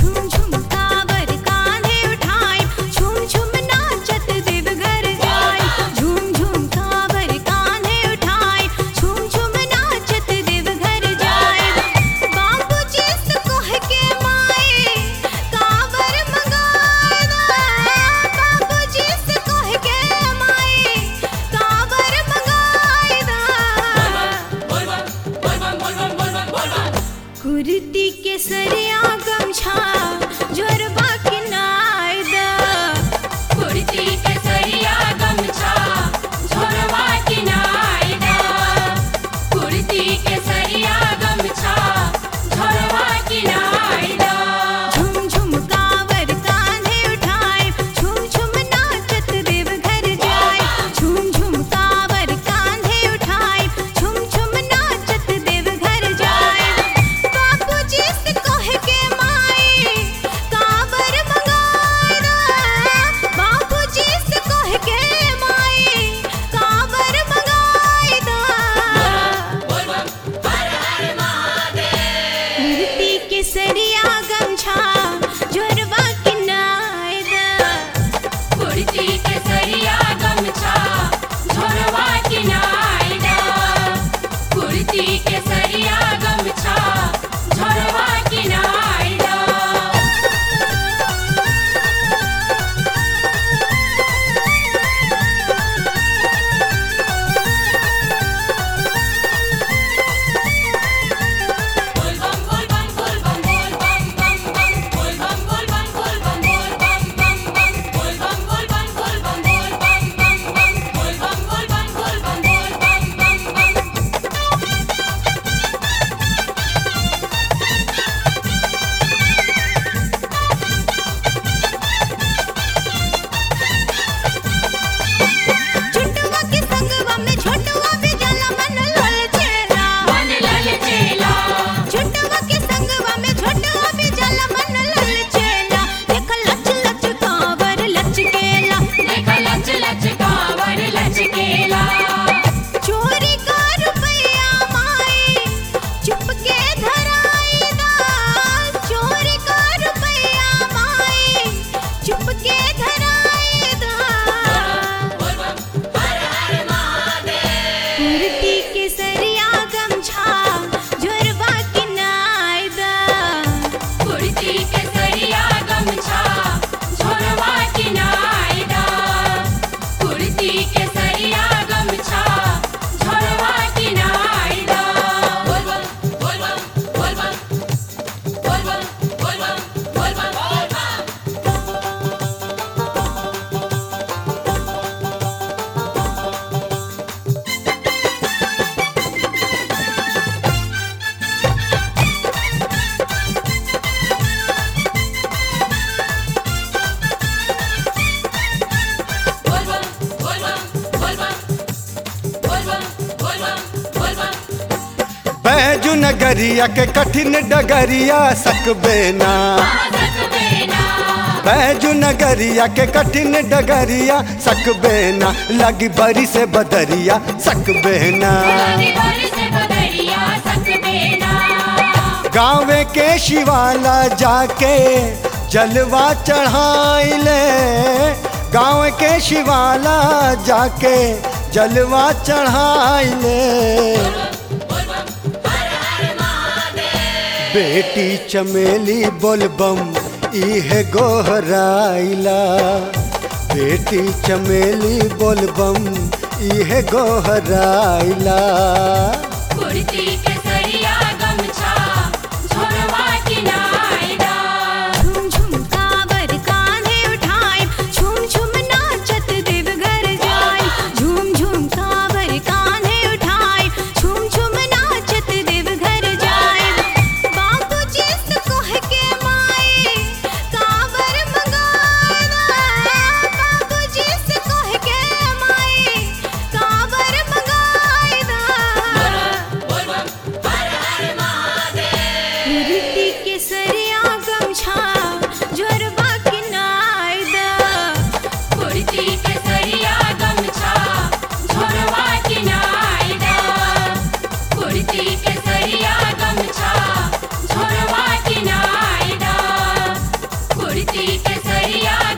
झूम झूम कावर कान्हे उठाई झूम झूम नाचत देव घर जाई झूम झूम कावर कान्हे उठाई झूम झूम नाचत देव घर जाई बाबूजी से कह के माए कावर मंगाना बाबूजी से कह के माए कावर मंगाना कुर्ती के सरिया गमछा जोरबा के नायदा कुर्ती के सरिया गमछा झोरवा किनायदा कुर्ती के सरिया गमछा झोरवा किनायदा झुम झुम कावर कान्हे उठाए झुम झुम नाचत देव घर जाए झुम झुम कावर कान्हे उठाए झुम झुम नाचत देव घर जाए बाबूजी से कह के माए कावर मंगाना बाबूजी से कह के माए कावर मंगाना मूर्ति के सरिया गमछा जोरबा के नायदा कुर्ती के सरिया गमछा झोरवा किनायदा कुर्ती के सरिया गमछा झोरवा किनायदा झुटवा के संगवा में छोटवा भी जाला मन लल चेला मन लल चेला झुटवा के संगवा में छोटवा भी जाला मन लल चेला देख लच लच कावर लचकेला देख लच लच कावर लचकेला चोरी का रुपया माए चुप के धराई दा चोरी का रुपया माए चुप के धराई दा कुर्ती के सरिया गमछा जोरबा के नायदा कुर्ती के सरिया गमछा झोरवा किनायदा कुर्ती के सरिया गमछा झोरवा किनायदा बोल बम बोल बम बोल बम बोल बम बोल बम बोल बम बोल बम बोल बम बोल बम बोल बम बोल बम बोल बम बोल बम बैजू नगरिया के कठिन डगरिया सकबे ना आदत बेना बैजू नगरिया के कठिन डगरिया सकबे ना लगी बरी से बदरिया सकबे ना लगी बारिश से बदरिया सक बेना गाँव के शिवाला जाके जलवा चढ़ाइले गाँव के शिवाला जाके जलवा चढ़ाइले बेटी चमेली बोलबम इहे गोहराइला बेटी चमेली बोलबम इहे गोहराइला कुर्ती के सरिया गमछा झोरवा किनायदा झुम झुम कावर कान्हे उठाए झुम झुम नाचत देव घर जाए झुम झुम कावर कान्हे उठाए झुम झुम नाचत देव घर जाए बाबूजी से कह के माए कावर मंगाना बाबूजी से कह के माए कावर मंगाना बोल बम हर हर चुनरी केसरिया